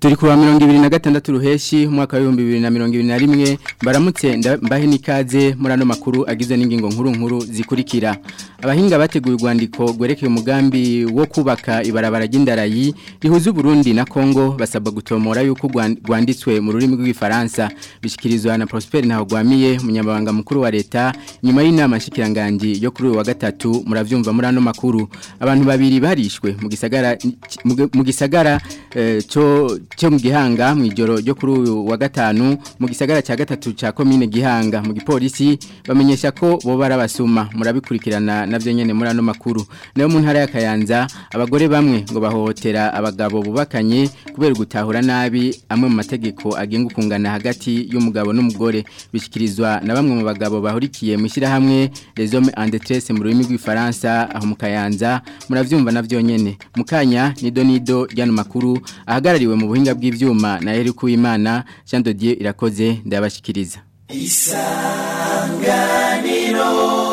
turi kuwa mirongo ibiri na gatandatu ruheshi umwaka w'ibihumbi bibiri na mirongo ibiri na rimwe baramutse mbahe n'ikaze muri ano makuru agizwe n'ingingo nkuru nkuru zikurikira abahinga bateguye urwandiko rwerekeye umugambi wo kubaka ibarabara ry'indarayi rihuza uburundi na kongo basabwa gutomora yuko rwanditswe mu rurimi rw'igifaransa bishyikirizwa na prosper ntahogwamiye umunyamabanga mukuru wa leta nyuma y'inama nshikiranganji yo kuri uyu wa gatatu murabyumva muri ano makuru abantu babiri barishwe mu gisagara mu gisagara cyo cyo mu gihanga mu ijoro ryo kuri uyu wa gatanu mu gisagara cya gatatu cya komine gihanga mu gipolisi bamenyesha ko bo barabasuma murabikurikirana navyo nyene muri ano makuru nayo mu ntara ya Kayanza abagore bamwe ngo bahohotera abagabo bubakanye kubera gutahura nabi amwe mu mategeko agenga ukungana hagati y'umugabo n'umugore bishikirizwa na bamwe mu bagabo bahurikiye mu hamwe les hommes en détresse mu rurimi rw'ifaransa aho mu Kayanza muravyumva navyo nyene mukanya nido nido ryano makuru ahagarariwe mu buhinga bw'ivyuma na Eric Uwimana Jean de Dieu irakoze ndabashikiriza Isanganiro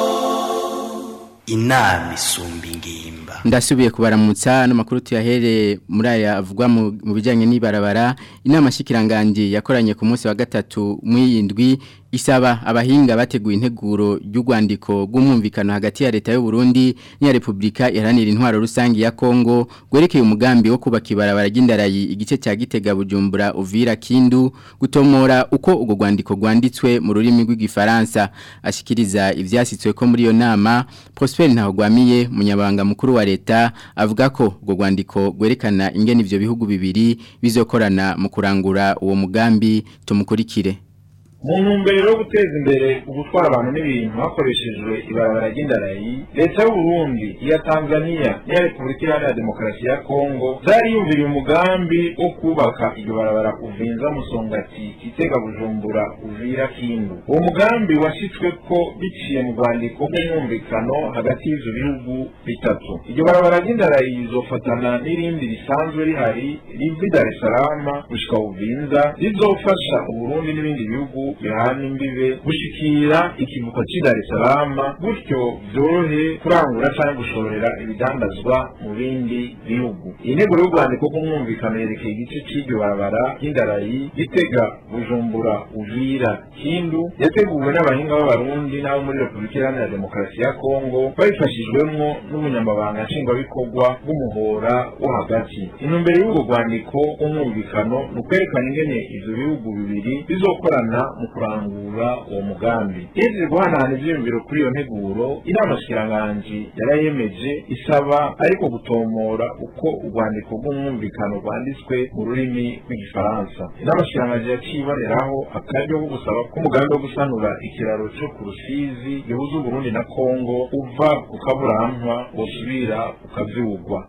Inami sumbi ngimba Ndasubiye kubaramutsa no makuru tuyahere muri aya avugwa mu bijanye n'ibarabara inama shikiranganje yakoranye ku munsi wa gatatu mwiyindwi isaba abahinga bateguye integuro y'urwandiko rw'umwumvikano hagati ya leta y'u Burundi n'iya Republika iharanira intwaro rusangi ya Kongo gwerekeye umugambi wo kubaka ibarabara ry'indarayi igice cya Gitega Bujumbura Uvira Kindu gutomora uko ugo rwandiko rwanditswe mu rurimi rw'igifaransa ashikiriza ivyasitswe ko muri iyo nama Prosper Ntahogwamiye munyabanga mukuru wa leta avuga ko ugo rwandiko gwerekana ingene ivyo bihugu bibiri bizokorana mu kurangura uwo mugambi tumukurikire mu ntumbero yo guteza imbere ugutwara abantu n'ibintu hakoreshejwe ibarabara ry'indarayi leta y'u Burundi iya Tanzania n'iya Repubulika Iharanira Demokarasi ya Kongo zariyumviriye umugambi wo kubaka iryo barabara uvinza musongati Gitega Bujumbura Uvira Kindu uwo mugambi washitswe ko biciye mu rwandiko rw'umwumvikano hagati y'ivyo bihugu bitatu iryo barabara ry'indarayi rizofatana n'irindi risanzwe rihari riva i Dar es Salaam gushika Uvinza rizofasha Uburundi n'ibindi bihugu bihana imbibe gushikira ikivuko cy'i Dar es Salaam gutyo byorohe kurangura cyangwa gushorera ibidandazwa mu bindi bihugu iyi ntego y'urwandiko rw'umwumvikano yerekeye igice cy'iryo barabara ry'indarayi gitega bujumbura uvira kindu yateguwe n'abahinga b'abarundi n'abo muri repubulika iharanira demokarasi ya kongo babifashijwemwo n'umunyamabanga nshingwabikorwa w'umuhora wo hagati intumbero y'urwo rwandiko rw'umwumvikano ni ukwerekana ingene ivyo bihugu bibiri bizokorana mu kurangura uwo mugambi yeze guhanahana ivyiyumviro kuri iyo nteguro inama shikiranganji yarayemeje isaba ariko gutomora uko urwandiko rw'umwumvikano rwanditswe mu rurimi rw'igifaransa inama shikiranganji yaciye iboneraho akaryo ko gusaba ko umugambi wo gusanura ikiraro co ku rusizi gihuza uburundi na kongo uva ku kaburantwa wosubira ukavyugwa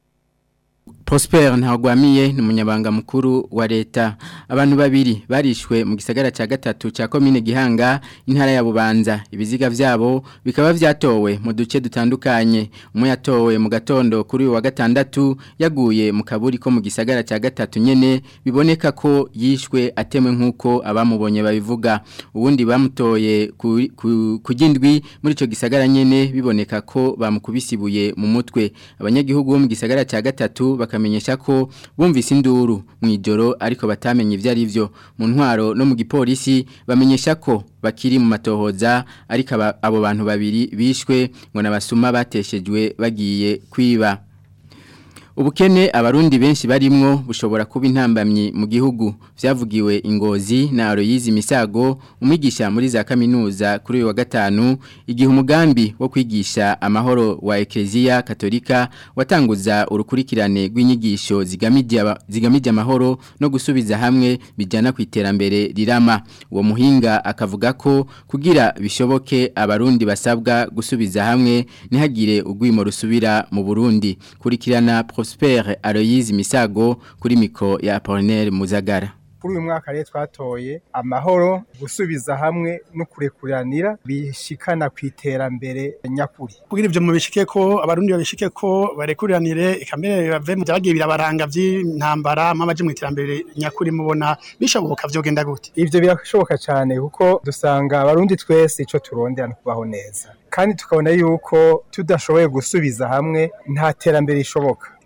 Prosper ntagwamiye ni umunyabanga mukuru wa leta abantu babiri barishwe mu gisagara cya gatatu cya komine gihanga intara ya bubanza ibiziga vyabo bikaba vyatowe mu duce dutandukanye umwe yatowe mu gatondo kuri wa gatandatu yaguye mu kaburi ko mu gisagara cya gatatu nyene biboneka ko yishwe atemwe nkuko abamubonye babivuga ubundi bamutoye kugindwi ku, muri ico gisagara nyene biboneka ko bamukubisibuye mu mutwe abanyagihugu bo mu gisagara cya gatatu bakamenyesha ko bumvise induru mu ijoro ariko batamenye ivyo ari byo mu ntwaro no mu gipolisi bamenyesha ko bakiri mu matohoza ariko abo bantu babiri bishwe ngo nabasuma bateshejwe bagiye kwiba Ubukene abarundi benshi barimwo bushobora kuba intambamyi mu gihugu vyavugiwe ingozi na Aloyizi Misago umwigisha muri za kaminuza kuri uyu wa gatanu igihe umugambi wo kwigisha amahoro wa Ecclesia Katolika watanguza urukurikirane rw'inyigisho zigamije zigamije amahoro no gusubiza hamwe bijana ku iterambere rirama uwo muhinga akavuga ko kugira bishoboke abarundi basabwa gusubiza hamwe ntihagire ugwimo rusubira mu Burundi kurikirana Prosper Aloyizi Misago kuri miko ya Apollinaire Muzagara kuri uyu mwaka rero twatoye amahoro gusubiza hamwe no kurekuranira bishikana ku iterambere nyakuri kugira ibyo mubishike ko abarundi babishike ko barekuriranire ikamere bave mu byagiye birabaranga by'intambara amaje mu iterambere nyakuri mubona bishoboka vyogenda gute ivyo birashoboka cyane kuko dusanga abarundi twese ico turondera no kubaho neza kandi tukabona yuko tudashoboye gusubiza hamwe nta terambere rishoboka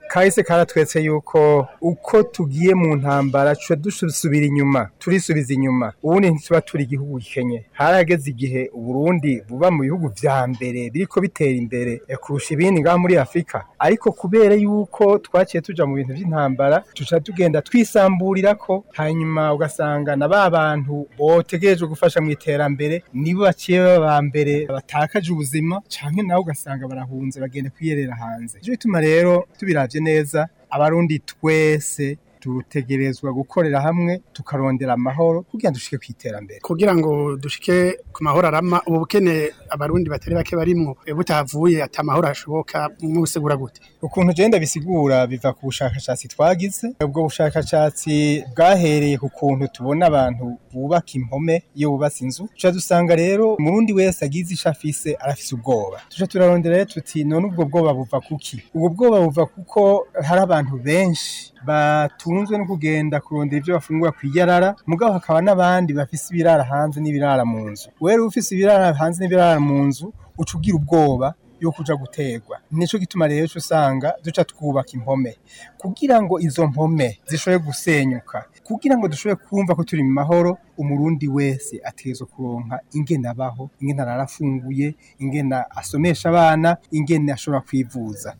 kahise karatwetse yuko uko tugiye mu ntambara tuca dusubira inyuma turisubiza inyuma ubundi ntituba turi igihugu gikenye harageze igihe uburundi buba mu bihugu vya mbere biriko bitera imbere eh, kurusha ibindi ngaha muri afurika ariko kubera yuko twaciye tuja mu bintu vy'intambara tuca tugenda twisamburira ko hanyuma ugasanga na ba bantu botegerejwe gufasha mu iterambere nibo baciye baba mbere batakaje ubuzima canke nawe ugasanga barahunze bagenda kwiyerera hanze ico bituma rero tubiravye neza abarundi twese dutegerezwa gukorera hamwe tukarondera amahoro kugira dushike ku iterambere kugira ngo dushike ku mahoro arama ubu bukene abarundi batari bake barimwo eh, butahavuye ati amahoro ashoboka mwusegura gute ukuntu genda bisigura biva ku bushakashatsi twagize ubwo bushakashatsi bwahereye ku kuntu tubona abantu bubaka impome iyo bubatse inzu tuca dusanga rero umurundi wese agize ico afise arafise ubwoba tuca turarondera rero tuti none ubwo bwoba buva kuki ubwo bwoba buva kuko hari abantu benshi batunzwe no kugenda kurondera ivyo bafungura kwiyarara mugabo hakaba n'abandi bafise ibirara hanze n'ibirara mu nzu wewe ufise ibirara hanze n'ibirara mu nzu uca ugira ubwoba yo kuja guterwa nico gituma rero cyo usanga duca twubaka impome kugira ngo izo mpome zishobore gusenyuka kugira ngo dushobore kumva ko turi mu mahoro umurundi wese ategerezwa kuronka ingene abaho ingene ararafunguye ingene asomesha abana ingene ashobora kwivuza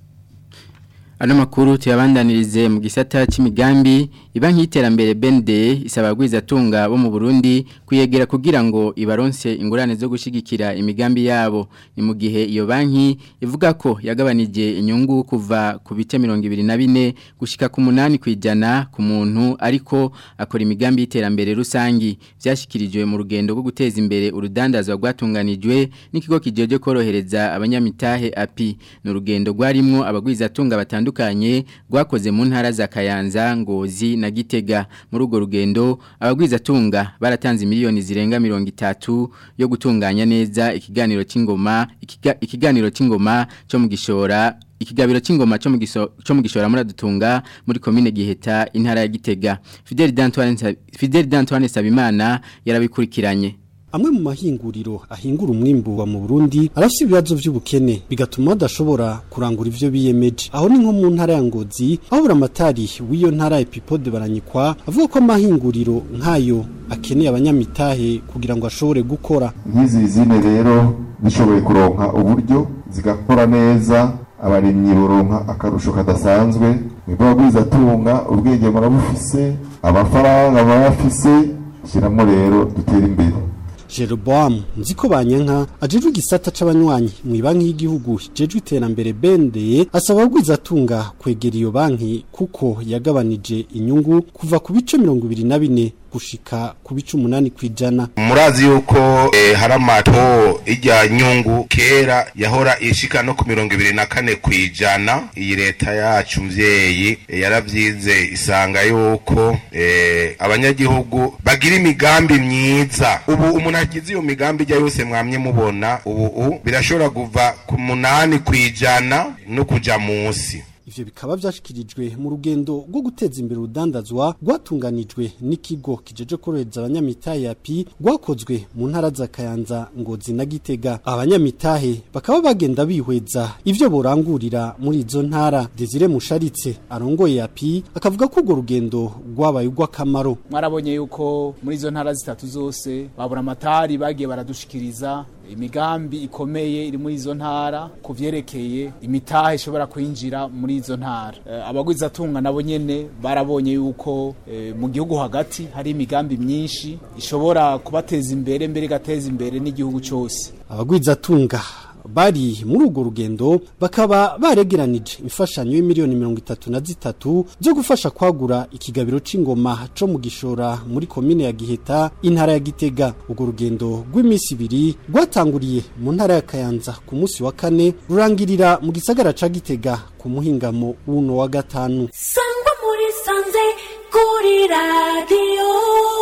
Ano makuru tuyabandanirize mu gisata c'imigambi ibanki y'iterambere BND isaba gwizatunga bo mu Burundi kuyegera kugira ngo ibaronse ingurane zo gushigikira imigambi yabo ni mu gihe iyo banki ivuga ko yagabanije inyungu kuva ku bice 24 gushika ku 8 kwijana ku muntu ariko akora imigambi y'iterambere rusangi vyashikirijwe mu rugendo rwo guteza imbere urudandazwa rwatunganijwe n'ikigo kijeje korohereza abanyamitahe api ni urugendo rwarimwo abagwizatunga batandukanye batandukanye rwakoze mu ntara za Kayanza Ngozi na Gitega muri urwo rugendo abagwizatunga baratanze miliyoni zirenga 30 yo gutunganya neza ikiganiro c'ingoma ikiga, ikiganiro c'ingoma cyo mu gishora ikigabiro c'ingoma cyo mu giso cyo mu gishora muri dutunga muri commune Giheta intara ya Gitega Fidel D'Antoine Fidel D'Antoine Sabimana yarabikurikiranye amwe mu mahinguriro ahingura umwimbu wa mu Burundi arafite ibibazo by'ubukene bigatuma badashobora kurangura ivyo biyemeje aho ni nko mu ntara ya Ngozi aho buramatari w'iyo ntara Epipode baranyikwa avuga ko amahinguriro nkayo akeneye abanyamitahe kugira ngo ashobore gukora nk'izi zine rero zishoboye kuronka uburyo zigakora neza abarimyi boronka akarusho kadasanzwe mwebwe abagwizatunga ubwenge murabufise amafaranga murayafise shyiramo rero dutere imbere Jeroboam nziko banyanka ajejwe igisata c'abanywanyi mu banki y'igihugu jejwe iterambere bende asaba gwizatunga kwegera iyo banki kuko yagabanije inyungu kuva ku bice 24 gushika ku bice 8 kwijana murazi yuko eh, hari amato ijya nyungu kera yahora ishika no ku mirongo ibiri na kane kwijana iyi leta yacu mvyeyi eh, yaravyize isanga yuko eh, abanyagihugu bagira imigambi myiza ubu umuntu agize iyo migambi ijya yose mwamye mubona ubu birashobora kuva ku munani kwijana no kuja munsi ivyo bikaba vyashikirijwe mu rugendo rwo guteza imbere urudandazwa rwatunganijwe n'ikigo kijeje korohereza abanyamitahe ya pi rwakozwe mu ntara za Kayanza Ngozi na Gitega abanyamitahe bakaba bagenda bihweza ivyo borangurira muri izo ntara Desire Musharitse arongoye ya pi akavuga ko urwo rugendo rwabaye urw'akamaro mwarabonye yuko muri izo ntara zitatu zose babura amatari bagiye baradushikiriza imigambi ikomeye iri muri izo ntara ku vyerekeye imitahe ishobora kwinjira muri izo ntara e, abagwizatunga nabo nyene barabonye yuko e, mu gihugu hagati hari imigambi myinshi ishobora kubateza imbere mbere igateza imbere n'igihugu cyose abagwizatunga bari muri urwo rugendo bakaba baregeranije imfashanyo y'imiliyoni mirongo itatu na zitatu zo gufasha kwagura ikigabiro c'ingoma co mu gishora muri komine ya giheta intara ya gitega urwo rugendo rw'iminsi ibiri rwatanguriye mu ntara ya kayanza ku munsi wa kane rurangirira mu gisagara ca gitega ku muhingamo w'uno wa gatanu sangwa muri sanze kuri radiyo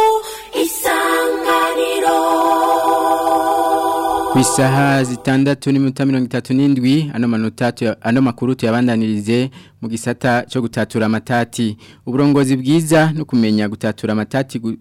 isanganiro Kwisaha zitandatu n'iminota mirongo itatu n'indwi ano manota ano makuru tuyabandanirize mu gisata cyo gutatura amatati uburongozi bwiza no kumenya gutatura amatati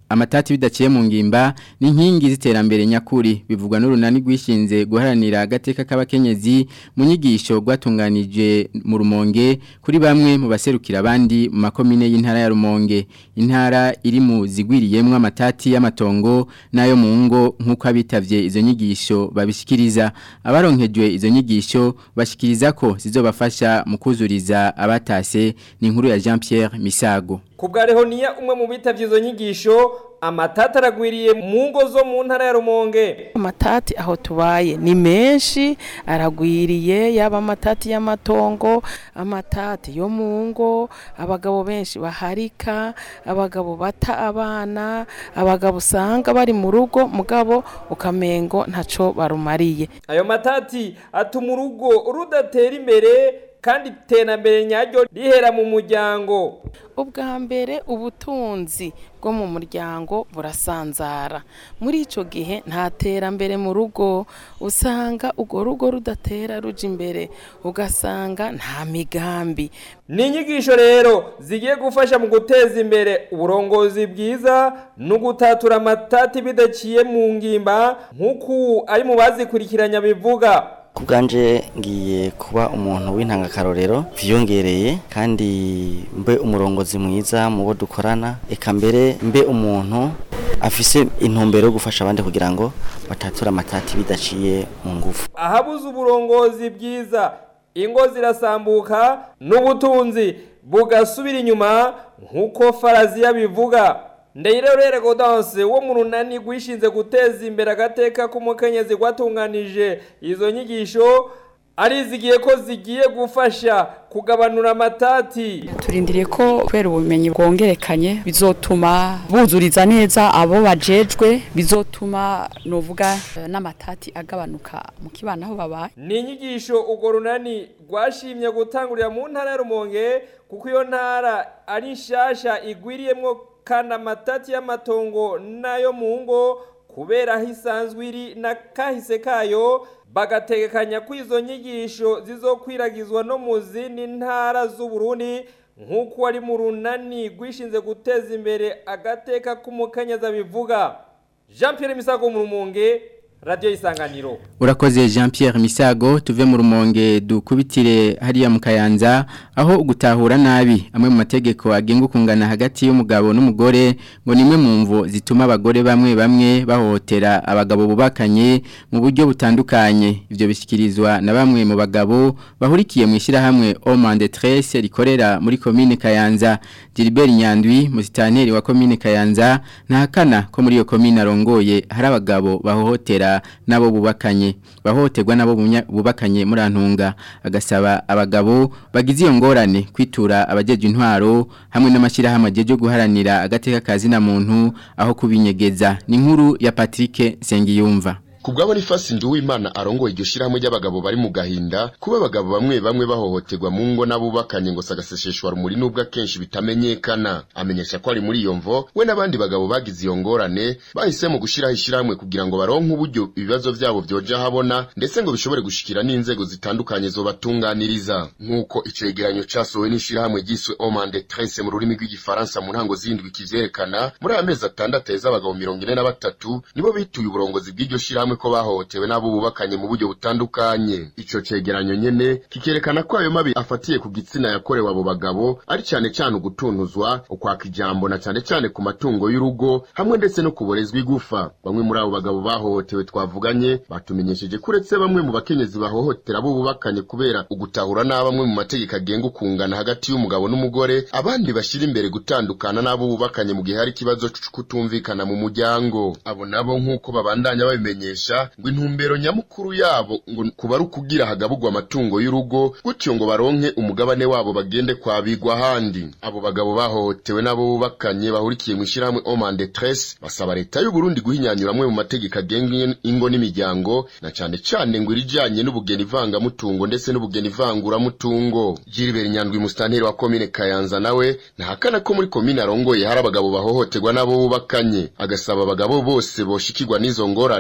amatati bidaciye mu ngimba ni inkingi z'iterambere nyakuri bivugwa n'urunani rwishinze guharanira agateka k'abakenyezi mu nyigisho rwatunganije mu rumonge kuri bamwe mu baserukira abandi mu makomine y'intara ya rumonge intara iri mu zigwiriyemwo amatati y'amatongo n'ayo mu ngo nk'uko abitavye izo nyigisho babishikiriza abaronkejwe izo nyigisho bashikiriza ko zizobafasha mu kuzuriza abatase ni inkuru ya Jean Pierre Misago Kubwa Rehoniya umwe mu bitavye izo nyigisho amatati aragwiriye mu ngo zo mu ntara ya Rumonge amatati aho tubaye ni menshi aragwiriye yaba amatati y'amatongo amatati yo mu ngo abagabo benshi baharika abagabo bata abana abagabo usanga bari mu rugo mugabo ukamengo ntaco barumariye ayo matati atuma urugo rudatera imbere kandi iterambere nyaryo rihera mu muryango ubwa mbere ubutunzi bwo mu muryango burasanzara muri icyo gihe nta terambere mu rugo usanga urwo rugo rudatera ruja imbere ugasanga nta migambi ni inyigisho rero zigiye gufasha mu guteza imbere uburongozi bwiza no gutatura amatati bidaciye mu ngimba nk'uku ari mu bazikurikiranya bivuga kubwanje ngiye kuba umuntu w'intangakarorero vyongereye kandi mbe umurongozi mwiza mu bo dukorana eka mbere mbe umuntu afise intumbero yo gufasha abandi kugira ngo batatura amatati bidaciye mu ngufu ahabuze uburongozi bwiza ingo zirasambuka n'ubutunzi bugasubira inyuma nk'uko faraziya bivuga ndayirerere godanse wo mu runani rwishinze guteza imbere agateka k'umukenyezi rwatunganije izo nyigisho arizigiye ko zigiye gufasha kugabanura amatati turindiriye ko kubera ubumenyi bwongerekanye bizotuma buzuriza neza abo bajejwe bizotuma novuga n'amatati agabanuka mu kibana aho babaye ni inyigisho urwo runani rwashimye gutangurira mu ntara ya rumonge kuko iyo ntara ari nshasha igwiriyemwo kandi amatati y'amatongo n'ayo mu ngo kubera aho isanzwe iri na kahise kayo bagategekanya ko izo nyigisho zizokwiragizwa no mu zindi ntara z'uburundi nk'uko ari mu runani rwishinze guteza imbere agateka k'umukanyaza bivuga jean Pierre misago mu rumunge radiyo y'isanganiro urakoze jean Pierre misago tuve mu rumonge dukubitire hariya mu kayanza aho gutahura nabi amwe mu mategeko agenga ukungana hagati y'umugabo n'umugore ngo nimwe mu mvo zituma abagore bamwe bamwe bahohotera abagabo bubakanye mu buryo butandukanye ibyo bishyikirizwa na bamwe mu bagabo bahurikiye mu ishyirahamwe omande trese rikorera muri komine kayanza Gilbert nyandwi musitanteri wa komine kayanza ntahakana ko muri iyo komine arongoye hari abagabo bahohotera nabo bubakanye bahohoterwa nabo bubakanye muri antunga agasaba abagabo bagize iyo ngorane kwitura abajeje intwaro hamwe n'amashyirahamwe agiye guharanira agateka kazi na muntu aho kubinyegeza ni nkuru ya Patrick Sengiyumva kubwabo ni fasi nduwimana arongoye iryo shirahamwe ry'abagabo bari mu gahinda kuba abagabo bamwe bamwe bahohoterwa mu ngo n'abubakanye ngo sagaseseshwa rumuri nubwo akenshi bitamenyekana amenyesha ko ari muri iyo mvo we n'abandi bagabo bagize iyo ngorane bahisemo gushiraho ishirahamwe kugira ngo baronke uburyo ibibazo vyabo vyoja habona ndetse ngo bishobore gushikira n'inzego zitandukanye zobatunganiriza nk'uko icegeranyo casohowe n'ishirahamwe ryiswe Omande Tresse mu rurimi rw'igifaransa mu ntango zindwi kivyerekana muri aya mezi atandatu heza abagabo mirongo ine na batatu nibo bituye uburongozi bw'iryo shirahamwe ko bahohotewe n'abo bubakanye mu buryo butandukanye ico cegeranyo nyene kikerekana ko ayo mabi afatiye ku gitsina yakorewe abo bagabo ari cyane cyane ugutunuzwa ukwaka ijambo na cyane cyane ku matungo y'urugo hamwe ndetse no kuborezwa igufa bamwe muri abo bagabo bahohotewe twavuganye batumenyesheje ko uretse bamwe mu bakenyezi bahohotera abo bubakanye kubera ugutahura n'abamwe mu mategeko agenga ukungana hagati y'umugabo n'umugore abandi bashyira imbere gutandukana n'abo bubakanye mu gihe hari ikibazo cyo kutumvikana mu muryango abo nabo nk'uko babandanya babimenyesha ngo intumbero nyamukuru yabo ngo kuba ari ukugira hagabugwa amatungo y'urugo gutyo ngo baronke umugabane wabo bagende kwabigwa ahandi abo bagabo bahohotewe n'abo bubakanye bahurikiye mu ishyirahamwe Omande Tresse basaba leta y'u Burundi guhinyanyura amwe mu mategeko agenga ingo n'imiryango na cyane cyane ngo irijanye n'ubugeni ivangamutungo ndetse n'ubugeni ivanguramutungo Gilbert Nyandwi mustanteri wa komine Kayanza nawe ntahakana ko muri komine arongoye hari abagabo bahohoterwa n'abo bubakanye agasaba abagabo bose boshikirwa n'izo ngorane kuta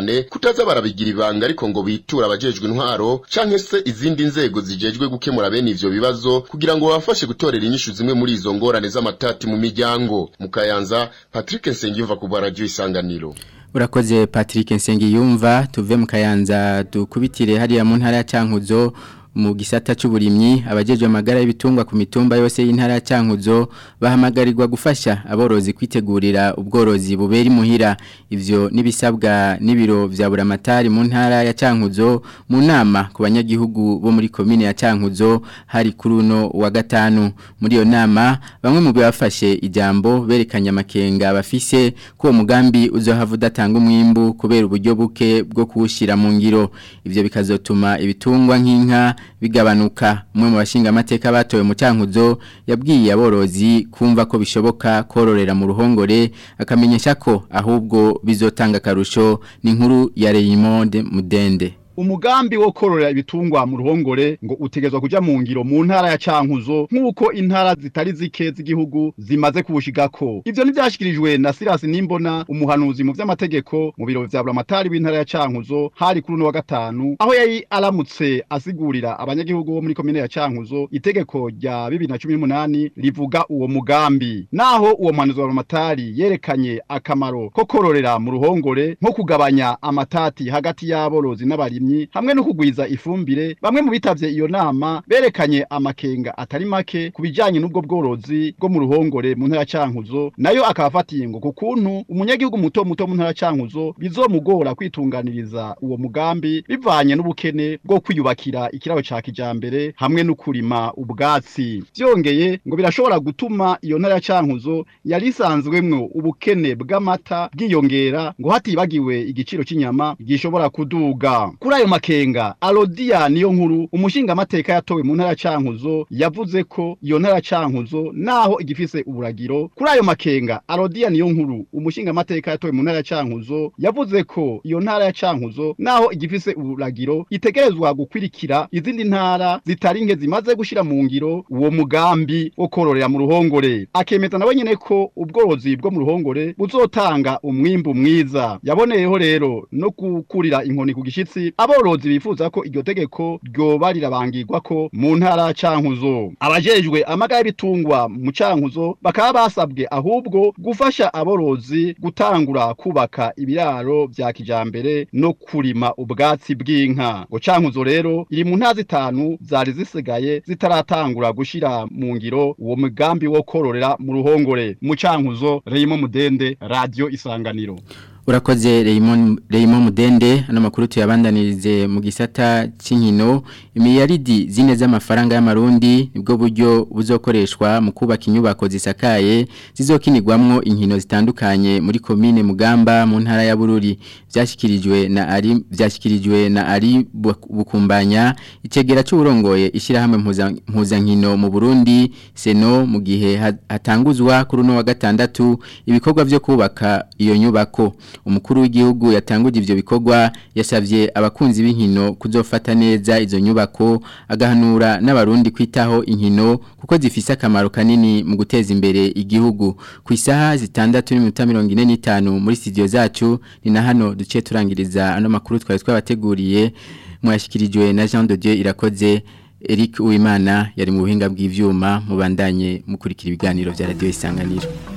kutaza barabigira ibanga ariko ngo bitura abajejwe intwaro canke se izindi nzego zijejwe gukemura bene ivyo bibazo kugira ngo babafashe gutorera inyishu zimwe muri izo ngorane z'amatati mu miryango mu kayanza Patrick Nsengiyumva ku radio isanganiro Urakoze Patrick Nsengiyumva tuve mu kayanza dukubitire hariya mu ntara ya Cankuzo mu gisata c'uburimyi abajeje amagara y'ibitungwa ku mitumba yose y'intara ya Cankuzo bahamagarirwa gufasha aborozi kwitegurira ubworozi bubera imuhira ivyo nibisabwa n'ibiro vya buramatari mu ntara ya Cankuzo mu nama ku banyagihugu bo muri komine ya Cankuzo hari kuri uno wa gatanu muri iyo nama bamwe mu bafashe ijambo berekanye amakenga bafise ko umugambi uzohava udatanga umwimbu kubera uburyo buke bwo kuwushira mu ngiro ivyo bikazotuma ibitungwa nk'inka bigabanuka umwe mu bashinga amateka batowe mu cyankuzo yabwiye aborozi kumva ko bishoboka kororera mu ruhongore akamenyesha ko ahubwo bizotanga akarusho ni inkuru ya Raymond Mudende umugambi wo kororera ibitungwa mu ruhongore ngo utegezwa kuja mu ngiro mu ntara ya Cankuzo nk'uko intara zitari zike z'igihugu zimaze kubushigako ivyo nivyashikirijwe na Silas Nimbona umuhanuzi mu vy'amategeko mu biro vya Buramatari w'intara ya Cankuzo hari kuri uno wa gatanu aho yari aramutse asigurira abanyagihugu bo muri komine ya Cankuzo itegeko rya 2018 rivuga uwo mugambi naho uwo muhanuzi wa Buramatari yerekanye akamaro ko kororera mu ruhongore nko kugabanya amatati hagati y'aborozi n'abarimyi hamwe no kugwiza ifumbire bamwe mu bitavye iyo nama berekanye amakenga atari make kubijanye n'ubwo bworozi bwo mu ruhongore mu ntara cankuzo nayo akabafatiye ngo kukuntu umunyagihugu muto muto mu ntara cankuzo bizomugora kwitunganiriza uwo mugambi bivanye n'ubukene bwo kwiyubakira ikiraro ca kijambere hamwe no kurima ubwatsi vyongeye ngo birashobora gutuma iyo ntara cankuzo yari isanzwemwo ubukene bw'amata bwiyongera ngo hatibagiwe igiciro c'inyama gishobora kuduga kuri ayo makenga Alodia niyo nkuru umushinga amateka yatowe mu ntara cankuzo yavuze ko iyo ntara cankuzo naho igifise uburagiro kuri ayo makenga Alodia niyo nkuru umushinga amateka yatowe mu ntara cankuzo yavuze ko iyo ntara ya cankuzo naho igifise uburagiro itegerezwa gukwirikira izindi ntara zitari nke zimaze gushira mu ngiro uwo mugambi wo kororera mu ruhongore akemeza nawe nyene ko ubworozi bwo mu ruhongore buzotanga umwimbu mwiza yaboneyeho rero no gukurira inkoni ku gishitsi aborozi bifuza ko iryo tegeko ryoba rirabangirwa ko mu ntara cankuzo abajejwe amagara y'ibitungwa mu cankuzo bakaba basabwe ahubwo gufasha aborozi gutangura kubaka ibiraro vya kijambere no kurima ubwatsi bw'inka ngo cankuzo rero iri mu ntara zitanu zari zisigaye zitaratangura gushira mu ngiro uwo mugambi wo kororera mu ruhongore mu cankuzo Raymond Mudende radio isanganiro Urakoze Raymond Raymond Mudende ano makuru tuyabandanirize mu gisata c'inkino imiyaridi zine z'amafaranga y'amarundi nibwo buryo buzokoreshwa mu kubaka inyubako zisakaye zizokinirwamwo inkino zitandukanye muri commune Mugamba mu ntara ya Bururi vyashikirijwe na ari vyashikirijwe na ari bukumbanya icegera c'uburongoye ishirahamwe mpuza nkino mu Burundi seno mu gihe hatanguzwa kuri no wa gatandatu ibikorwa vyo kubaka iyo nyubako umukuru w'igihugu yatanguje ivyo bikorwa yasavye abakunzi b'inkino kuzofata neza izo nyubako agahanura n'abarundi kwitaho inkino kuko zifise akamaro kanini mu guteza imbere igihugu ku isaha zitandatu n'iminota mirongo ine n'itanu muri studio zacu ni na hano duciye turangiriza ano makuru twari twabateguriye mwashikirijwe na Jean de Dieu irakoze Eric Uwimana yari mu buhinga bw'ivyuma mubandanye mukurikira ibiganiro vya radio isanganiro